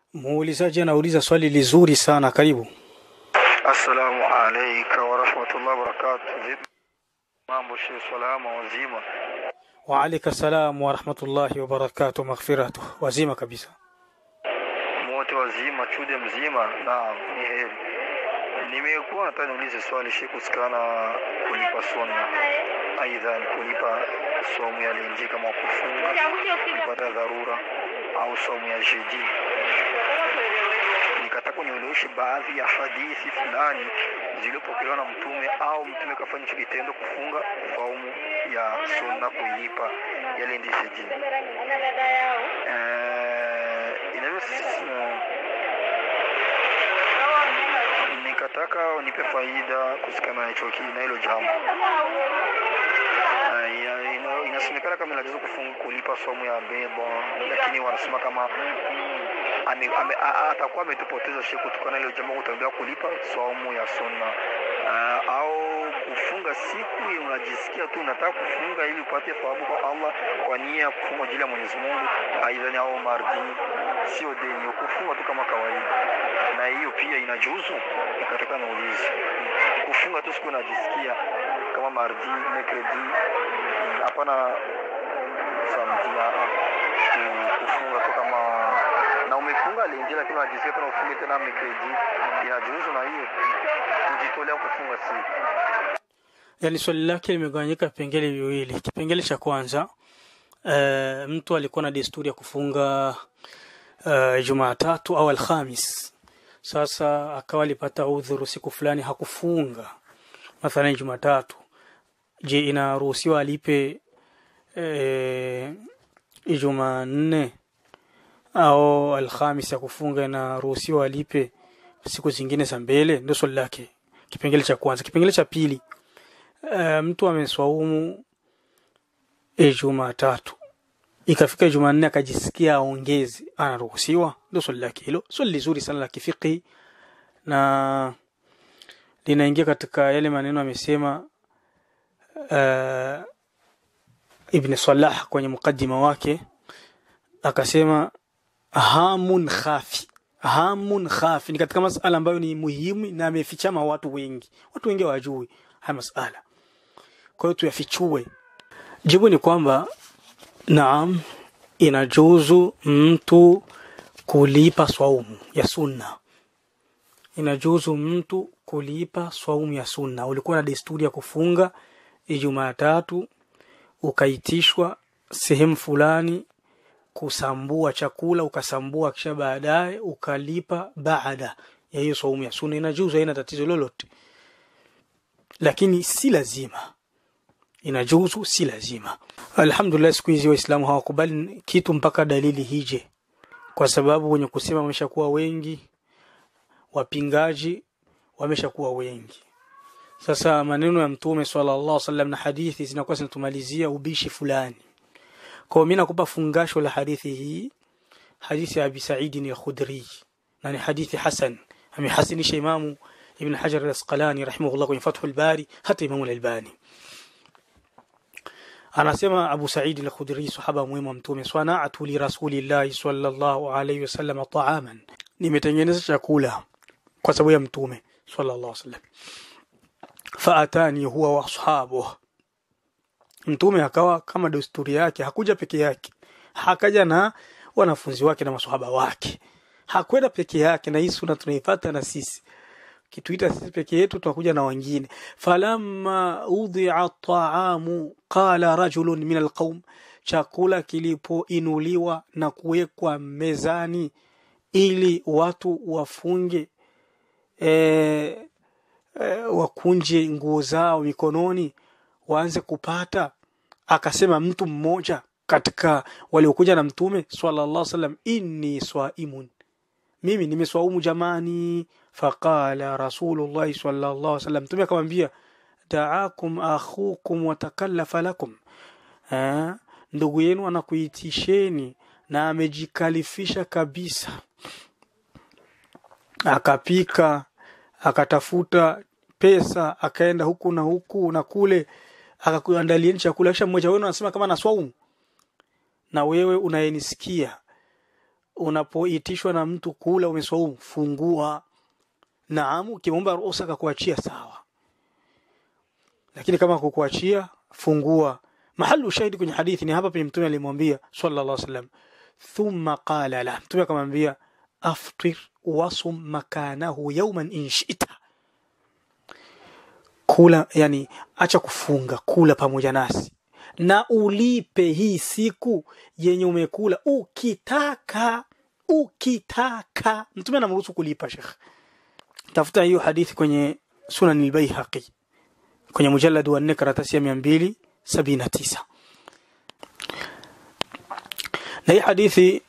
Muulizaji anauliza swali lizuri sana, karibu. Assalamu alayka wa rahmatullahi wa barakatuh. Vipi mambo shehe, salama wazima? Wa alayka salam wa rahmatullahi wa barakatuh, maghfiratuh. Wazima kabisa. Wote wazima, chude mzima? Naam, ni heri. Nimekuwa nataka niulize swali shehe, kusikana kulipa sunna, aidha ni kulipa somu ya lenje kama kufunga kupata dharura au somu ya jeji. Nikataka nieleweshe baadhi ya hadithi fulani zilizopokelewa na Mtume au Mtume kafanya hicho kitendo kufunga saumu ya sunna kuilipa yale ndi jeji. Eh, inaweza nikataka unipe faida kusikana na hicho ki- na hilo jambo. Ah, ina- ina- Inasemekana kama inajuzu kufunga kulipa somo ya beba, lakini wanasema kama ame, ame, a- a- atakuwa ametupoteza shehe kutokana na hilo jambo kutambia kulipa somo ya sunna Ah, au kufunga siku ya unajisikia tu unataka kufunga ili upate thawabu kwa Allah kwa nia ya kufunga ajili ya Mwenyezi Mungu, aidha ni au mardi, sio deni, kufunga tu kama kawaida, na hiyo pia inajuzu. Nikataka naulize kufunga tu siku unajisikia kama mardi, mercredi, mm, hapana samedi, ah, ah, ku- kufunga tu kama na umefunga lenje, lakini unajisikia tena ufunge tena mercredi, inajuzu na hiyo kujitolea kufunga siku Yani swali lake limegawanyika vipengele viwili. Kipengele cha kwanza e, mtu alikuwa na desturi ya kufunga e, Jumatatu au Alhamis. Sasa akawa alipata udhuru siku fulani hakufunga, mathalan Jumatatu. Je, inaruhusiwa alipe e, Jumanne au Alhamis ya kufunga? Inaruhusiwa alipe siku zingine za mbele? Ndio swali lake, kipengele cha kwanza. Kipengele cha pili Eh, mtu ameswaumu e, Jumatatu ikafika Jumanne akajisikia aongeze, anaruhusiwa? Ndio swali lake hilo. Swali lizuri sana la kifiqhi na linaingia katika yale maneno amesema uh, Ibn Salah kwenye mukaddima wake akasema hamun khafi hamun khafi ni katika masala ambayo ni muhimu na amefichama watu wengi watu wengi hawajui haya masala kwa hiyo tuyafichue jibu ni kwamba naam inajuzu mtu kulipa swaumu ya sunna inajuzu mtu kulipa swaumu ya sunna ulikuwa na desturi ya kufunga ijumaa tatu ukaitishwa sehemu fulani kusambua chakula ukasambua kisha baadaye ukalipa baada ya hiyo saumu ya sunna inajuzu haina tatizo lolote lakini si lazima inajuzu si lazima alhamdulillah siku hizi waislamu hawakubali kitu mpaka dalili hije kwa sababu wenye kusema wameshakuwa wengi wapingaji wameshakuwa wengi sasa maneno ya mtume sallallahu alaihi wasallam na hadithi zinakuwa zinatumalizia ubishi fulani kwa mimi nakupa fungasho la hadithi hii hadithi ya Abi Sa'id al-Khudri na ni hadithi hasan amehasinisha imamu Ibn Hajar al-Asqalani rahimahullah kwenye Fathul Bari hata Imamu al-Albani anasema Abu Sa'id al-Khudri sahaba mwema mtume sana'atu li rasulillahi sallallahu alayhi wasallam ta'aman nimetengeneza chakula kwa sababu ya mtume sallallahu alayhi wasallam faatani huwa wa ashabuhu mtume akawa kama desturi yake hakuja peke yake hakaja na wanafunzi wake na maswahaba wake hakwenda peke yake na hii suna tunaipata na sisi kituita sisi peke yetu tunakuja na wengine falamma udhi'a ta'amu qala rajulun min alqaum chakula kilipoinuliwa na kuwekwa mezani ili watu wafunge e, e, wakunje nguo zao mikononi waanze kupata akasema mtu mmoja katika waliokuja na mtume sallallahu alaihi wasallam inni swaimun mimi nimeswaumu jamani faqala rasulullah sallallahu alaihi wasallam mtume akamwambia daakum akhukum watakallafa lakum eh, ndugu yenu anakuitisheni na amejikalifisha kabisa akapika akatafuta pesa akaenda huku na huku na kule akakuandalieni chakula kisha mmoja wenu anasema kama na swaumu na wewe unayenisikia unapoitishwa na mtu kula umeswaumu fungua naam ukimwomba ruhusa akakuachia sawa lakini kama kukuachia fungua mahali ushahidi kwenye hadithi ni hapa penye mtume alimwambia sallallahu alaihi wasallam thumma qala la mtume akamwambia aftir wasum makanahu yawman in shi'ta kula yani acha kufunga kula pamoja nasi na ulipe hii siku yenye umekula ukitaka ukitaka mtume anamruhusu kulipa shekh tafuta hiyo hadithi kwenye sunan al-baihaqi kwenye mujallad wa 4 karatasi ya 279 na hii hadithi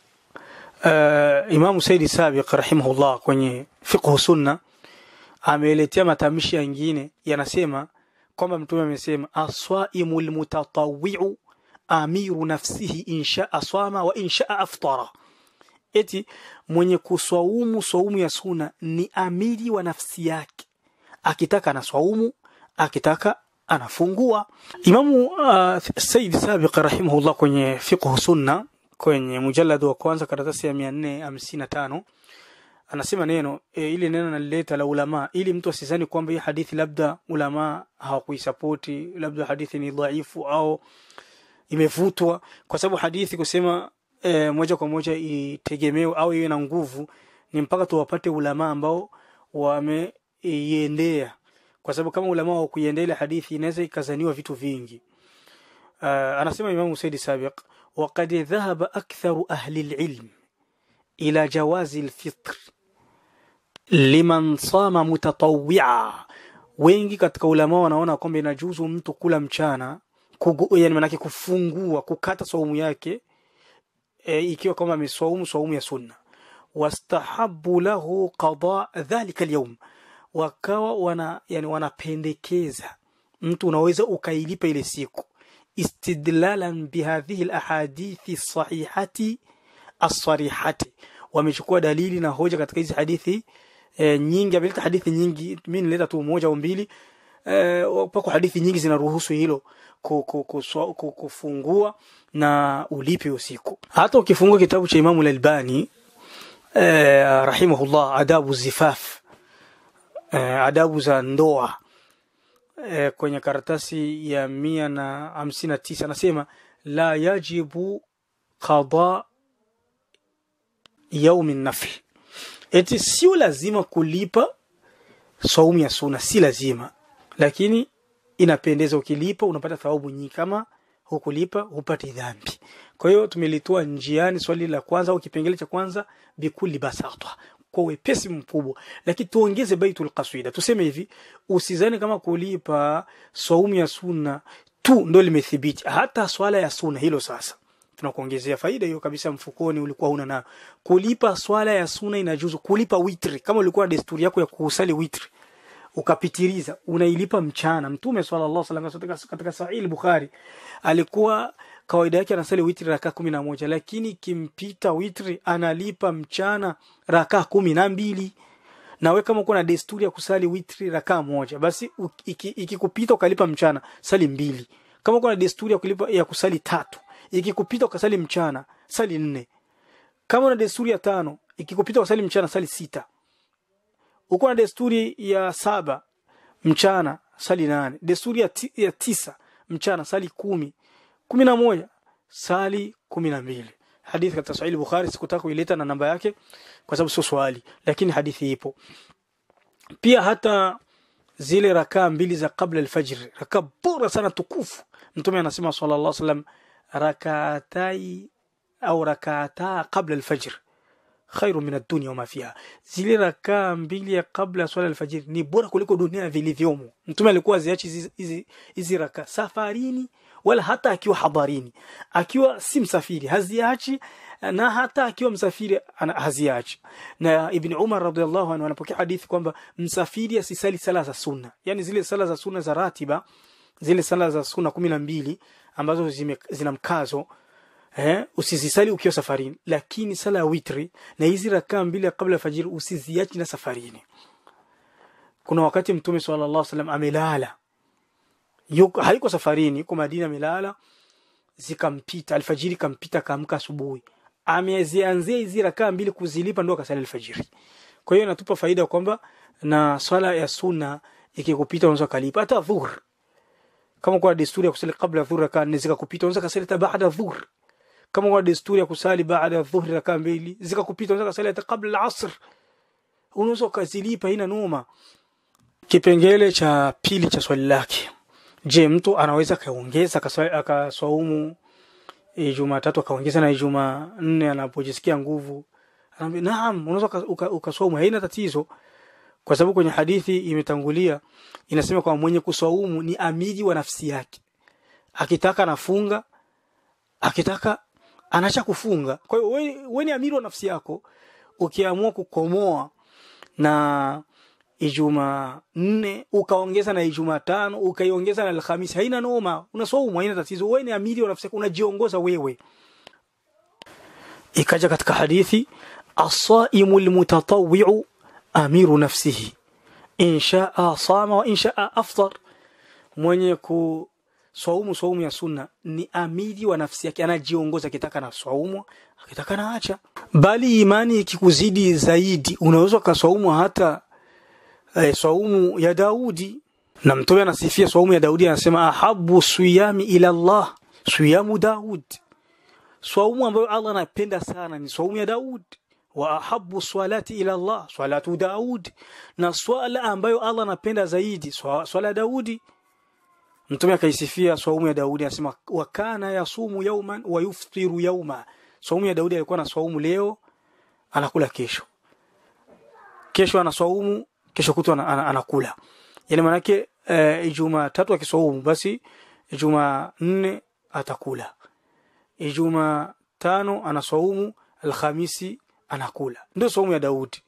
uh, Imam Saidi Sabiq rahimahullah kwenye fiqh sunna ameletea matamshi yengine yanasema kwamba mtume amesema aswaimul mutatawwi'u amiru nafsihi insha aswama wa insha aftara eti mwenye kuswaumu swaumu ya suna ni amiri wa nafsi yake akitaka anaswaumu akitaka anafungua imamu uh, said sabiq rahimahullah kwenye fiqh sunna kwenye mujallad wa kwanza karatasi ya 455 anasema neno e, ile neno nalileta la ulama ili mtu asizani kwamba hii hadithi labda ulama hawakuisapoti labda hadithi ni dhaifu au imevutwa kwa sababu hadithi kusema e, moja kwa moja itegemewe au iwe na nguvu ni mpaka tuwapate ulama ambao wameiendea kwa sababu kama ulama wa kuiendea ile hadithi inaweza ikazaniwa vitu vingi uh, anasema Imam Said Sabiq وقد ذهب أكثر أهل العلم إلى جواز الفطر liman sama mutatawia wengi katika ulama wanaona kwamba inajuzu mtu kula mchana kugu, yani manake kufungua kukata saumu yake e, ikiwa kama ameswaumu saumu ya sunna wastahabu lahu qada dhalika alyawm wakawa wana yani wanapendekeza mtu unaweza ukailipa ile siku istidlalan bihadhihi alahadithi sahihati as-sarihati wamechukua dalili na hoja katika hizi hadithi e, nyingi ameleta hadithi nyingi mimi nileta tu moja au mbili e, pako hadithi nyingi zinaruhusu hilo kufungua na ulipe usiku hata ukifungua kitabu cha Imamu al-Albani e, rahimahullah adabu zifaf e, adabu za ndoa e, kwenye karatasi ya mia na hamsini na tisa anasema la yajibu qada yaumi nafl eti sio lazima kulipa saumu ya suna si lazima lakini inapendeza ukilipa unapata thawabu nyingi kama hukulipa hupati dhambi kwa hiyo tumelitoa njiani swali la kwanza au kipengele cha kwanza bikuli basata kwa wepesi mkubwa lakini tuongeze baitul qasida tuseme hivi usizani kama kulipa saumu ya sunna tu ndo limethibiti hata swala ya sunna hilo sasa tunakuongezea faida hiyo kabisa mfukoni ulikuwa huna nayo kulipa swala ya sunna inajuzu kulipa witri kama ulikuwa na desturi yako ya kusali witri ukapitiliza unailipa mchana mtume sallallahu alaihi wasallam katika sahih bukhari alikuwa kawaida yake anasali witri raka kumi na moja lakini kimpita witri analipa mchana raka kumi na mbili nawe kama uko na desturi ya kusali witri raka moja basi ikikupita iki ukalipa mchana sali mbili kama uko na desturi ya kulipa ya kusali tatu ikikupita ukasali mchana sali nne kama una desturi ya tano ikikupita ukasali mchana sali sita uko na desturi ya saba mchana sali nane desturi ya, ti, ya tisa mchana sali kumi kumi na moja sali kumi na mbili hadithi katika sahih bukhari sikutaka kuileta na namba yake kwa sababu sio swali lakini hadithi ipo pia hata zile rakaa mbili za kabla alfajr rakaa bora sana tukufu mtume anasema sallallahu alaihi wasallam rakatai au rakata qabla alfajr khairu min ad-dunya wama fiha zile rakaa mbili ya kabla swala alfajiri ni bora kuliko dunia vilivyomo mtume alikuwa ziachi hizi hizi, hizi rakaa safarini wala hata akiwa hadarini akiwa si msafiri haziachi na hata akiwa msafiri haziachi na ibn Umar radhiallahu anhu anapokea hadithi kwamba msafiri asisali sala za sunna yani zile sala za sunna za ratiba zile sala za sunna kumi na mbili ambazo zime, zina mkazo eh, usizisali ukiwa safarini lakini sala ya witri na hizi rakaa mbili kabla ya fajiri usiziachi na safarini kuna wakati mtume sallallahu alaihi wasallam amelala yuko haiko safarini yuko Madina amelala zikampita alfajiri kampita kaamka asubuhi amezianzia hizi rakaa mbili kuzilipa ndo akasali alfajiri kwa hiyo inatupa faida kwamba na swala ya sunna ikikupita unaweza kalipa hata dhuhur kama kwa desturi ya kusali kabla dhuhur rakaa nne zikakupita unaweza kasali hata baada dhuhur kama kwa desturi ya kusali baada ya dhuhur rakaa mbili zikakupita unaweza kasali hata kabla al-asr unaweza ukazilipa ina noma kipengele cha pili cha swali lake je mtu anaweza kaongeza akaswa- akaswaumu Jumatatu akaongeza na Ijumaa nne anapojisikia nguvu anaambia naam unaweza uka- uka- ukaswaumu haina tatizo kwa sababu kwenye hadithi imetangulia inasema kwamba mwenye kuswaumu ni amiri wa nafsi yake akitaka anafunga akitaka anaacha kufunga kwa hiyo wewe wewe ni amiri wa nafsi yako ukiamua kukomoa na Ijumaa nne ukaongeza na Ijumaa tano ukaiongeza na Alhamisi, haina noma, unaswaumu, haina tatizo. Wewe ni amiri wa nafsi yako, unajiongoza wewe. Ikaja katika hadithi, asaimu lmutatawiu amiru nafsihi in shaa sama wa in shaa aftar, mwenye kuswaumu swaumu ya sunna ni amiri wa nafsi yake, anajiongoza, akitaka na swaumu, akitaka na acha. Bali imani ikikuzidi zaidi, unaweza ukaswaumu hata eh, swaumu ya Daudi na mtume anasifia swaumu ya Daudi anasema ahabu siyami ila Allah siyamu Daud swaumu ambayo Allah anapenda sana ni swaumu ya Daud wa ahabu swalati ila Allah swalatu Daud na swala ambayo Allah anapenda zaidi swa- swala ya Daudi mtume akaisifia swaumu ya Daudi anasema wa kana yasumu yauman wa yuftiru yauma swaumu ya Daudi alikuwa na swaumu leo anakula kesho kesho anaswaumu kesho kutwa ana- ana- anakula yani manake uh, Ijumaa tatu akiswaumu basi Ijumaa nne atakula Ijumaa tano anaswaumu Alhamisi anakula ndio swaumu ya Daudi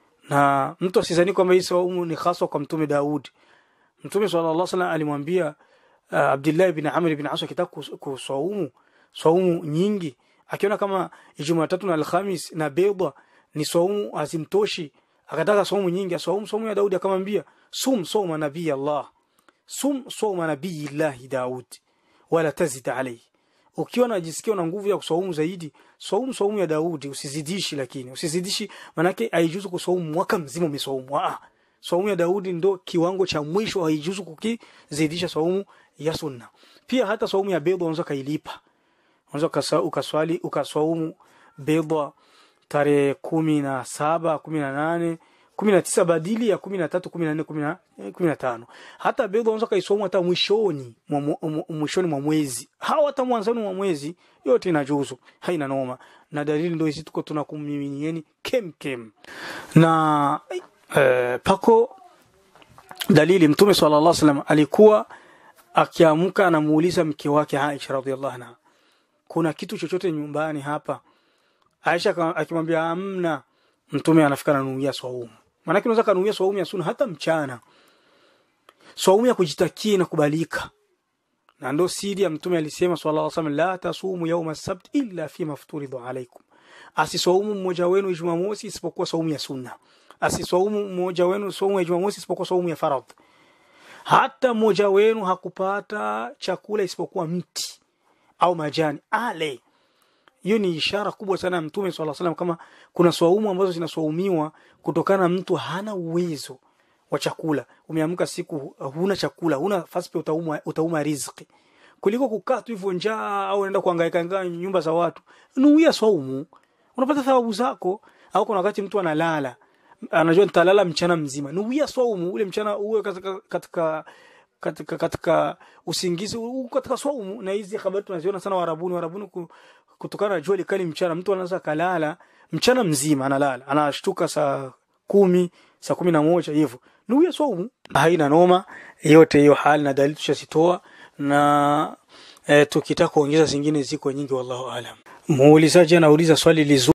na mtu asizani kwamba hii swaumu ni haswa kwa mtume Daudi mtume sallallahu alaihi wasallam alimwambia uh, Abdullah ibn Amr ibn As akitaka kus- kuswaumu swaumu nyingi akiona kama Ijumaa tatu na Alhamis na beba ni swaumu hazimtoshi akataka swaumu nyingi aswaumu swaumu ya Daudi akamwambia sum sawma nabii Allah sum sawma nabii Allah Daud wala tazid alayhi ukiwa unajisikia una nguvu ya kuswaumu zaidi swaumu swaumu ya Daudi usizidishi lakini usizidishi manake haijuzu kuswaumu mwaka mzima umeswaumu ah swaumu ya Daudi ndo kiwango cha mwisho haijuzu kukizidisha swaumu ya sunna pia hata swaumu ya bidha unaweza kailipa unaweza ukasa- ukaswali ukaswaumu bidha tarehe kumi na saba kumi na nane kumi na tisa badili ya kumi na tatu kumi na nne kumi na eh, kumi na tano hata bidha unaweza kaisoma hata mwishoni mwa mwa- mwa- mwishoni mwa mwezi au hata mwanzoni mwa mwezi yote inajuzu haina noma na dalili ndio hizi tuko tunakumiminieni kem kem na eh, pako dalili mtume sallallahu alaihi wasallam alikuwa akiamka anamuuliza mke wake Aisha radhiallahu anha kuna kitu chochote nyumbani hapa Aisha aka- akimwambia amna mtume anafika ananuia swaumu maanake unaweza kanuia swaumu ya sunna hata mchana swaumu ya kujitakia inakubalika na ndo siri ya mtume alisema sallallahu alaihi wasallam la tasumu yauma sabt illa fi mafturidhu alaikum asiswaumu mmoja wenu jumamosi isipokuwa swaumu ya sunna asiswaumu mmoja wenu swaumu ya jumamosi isipokuwa swaumu ya faradhi hata mmoja wenu hakupata chakula isipokuwa mti au majani ale hiyo ni ishara kubwa sana ya mtume swalla salam kama kuna swaumu ambazo zinaswaumiwa kutokana na mtu hana uwezo wa chakula umeamka siku huna chakula huna nafasi pia utauma, utauma riziki kuliko kukaa tu hivyo njaa au unaenda kuhangaika hangaika nyumba za watu nuia swaumu unapata thawabu zako au kuna wakati mtu analala anajua nitalala mchana mzima nuia swaumu ule mchana uwe katika, katika katika katika usingizi uko katika swaumu na hizi habari tunaziona sana warabuni warabuni ku- kutokana na jua likali mchana mtu anaweza kalala mchana mzima analala anashtuka saa kumi saa kumi na moja hivyo nuia swaumu haina noma yote hiyo hali na dalili tushazitoa na e, tukitaka kuongeza zingine ziko nyingi wallahu alam muulizaji anauliza swali lizu